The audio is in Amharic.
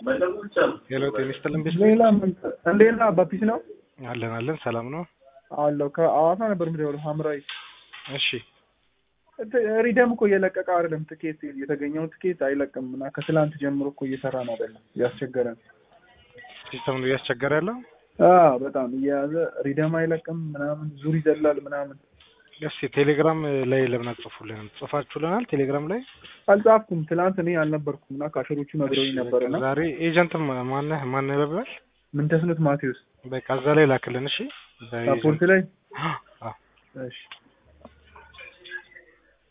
ሄሎ ጤና ይስጥልን ቤት ሌላ ምን እንዴት ነህ? በፒስ ነው አለን አለን ሰላም ነው አለው። ከአዋሳ ነበር የምደውለው ሐምራዊ እሺ ሪደም እኮ እየለቀቀ አይደለም። ትኬት የተገኘውን ትኬት አይለቅም እና ከትላንት ጀምሮ እኮ እየሰራ ነው አይደለም። እያስቸገረን ሲስተም ነው እያስቸገረ ያለው አዎ፣ በጣም እየያዘ ሪደም አይለቅም ምናምን ዙር ይዘላል ምናምን። እስኪ ቴሌግራም ላይ ለምን አትጽፉልንም? ጽፋችሁልናል ቴሌግራም ላይ አልጻፍኩም። ትላንት እኔ አልነበርኩም እና ካሸሮቹ ነግረውኝ ነበር እና ዛሬ ኤጀንት ማነህ ማነህ ይለብላል ምን ተስኖት ማቴዎስ በቃ እዛ ላይ ላክልን እሺ ሳፖርት ላይ አዎ እሺ